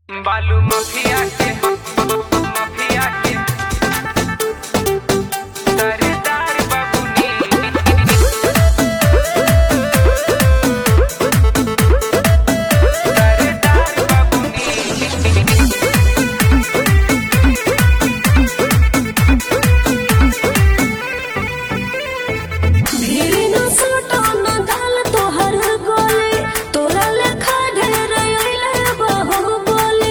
बालू माफिया के माफिया के सरदार बाबूनी सरदार बाबूनी ढेरे न सोटो न दाल तोहर गोले तोरा लेखा ढेर अइले बाहुबली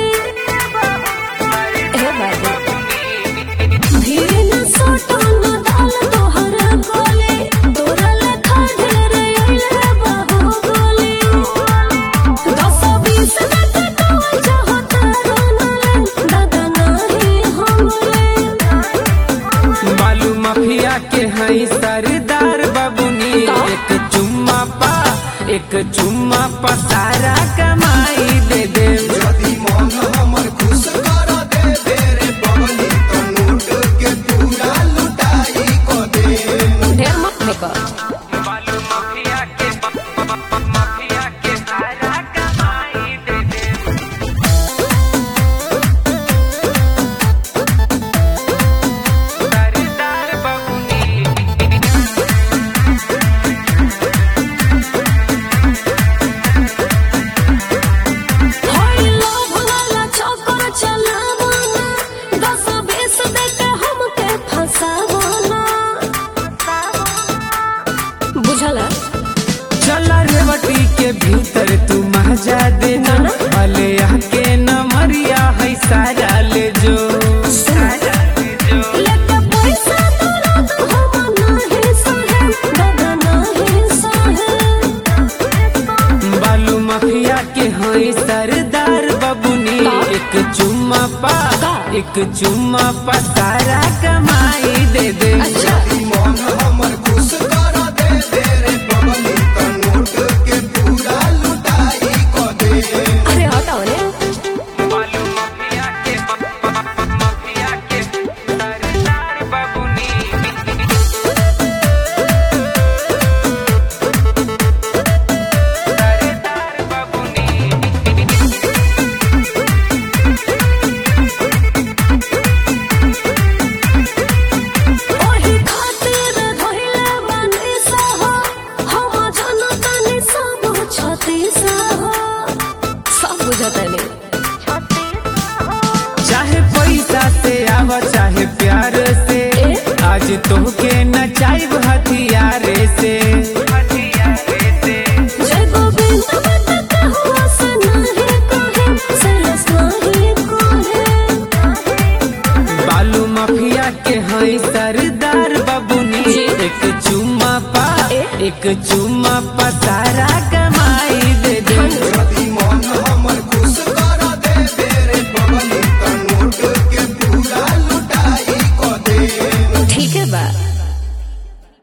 हे बाबू ढेरे न सोटो न दाल तोहर गोले तोरा लेखा ढेर अइले बाहुबली दस बीस दस तो चाहत रोनले दादा नाही हमरे बालू माफिया के हई सरदार बाबूनी एक चुम्मा पा एक चुम्मा पा सारा कमाई दे दे यदि मन हमर खुश कर दे तेरे बगली तो नोट के पूरा लुटाई को दे ढेर मत फेंको बालू माफिया के माफिया के सारा कमाई दे दे सरदार बाबूनी होई लोभ वाला चक्कर चलावना दस बीस देके हमके फंसावना बुझला चला रेवटी के भीतर तू मजा देना भले आके न मरिया है सारा ले जो सारा ले जो लेके पैसा तोरा तो हम नाही सहे दादा नाही सहे बालू माफिया के हई सरदार बबुनी का? एक चुम्मा पा का? एक चुम्मा पा सारा कमाई दे दे अच्छा यदि मन हमर खुश कर दे तेरे बगली तो नोट के पूरा लुटाई को दे अरे हटाओ ने बालू माफिया के माफिया के सरदार बबुनी सरदार बबुनी ओही खातिर धइले बानी सहो हम जनतानी सब छती सहो सब बुझतानी चाहे पैसा से आवा चाहे प्यार से ए? आज तोहके नचाइब हथियार से हथियार से जय गोविंद बत हुआ सनाहे कोहे सरस नाही कोहे बालू माफिया के हई सरदार बबुनी जी। एक चुम्मा पा ए? एक चुम्मा पा सारा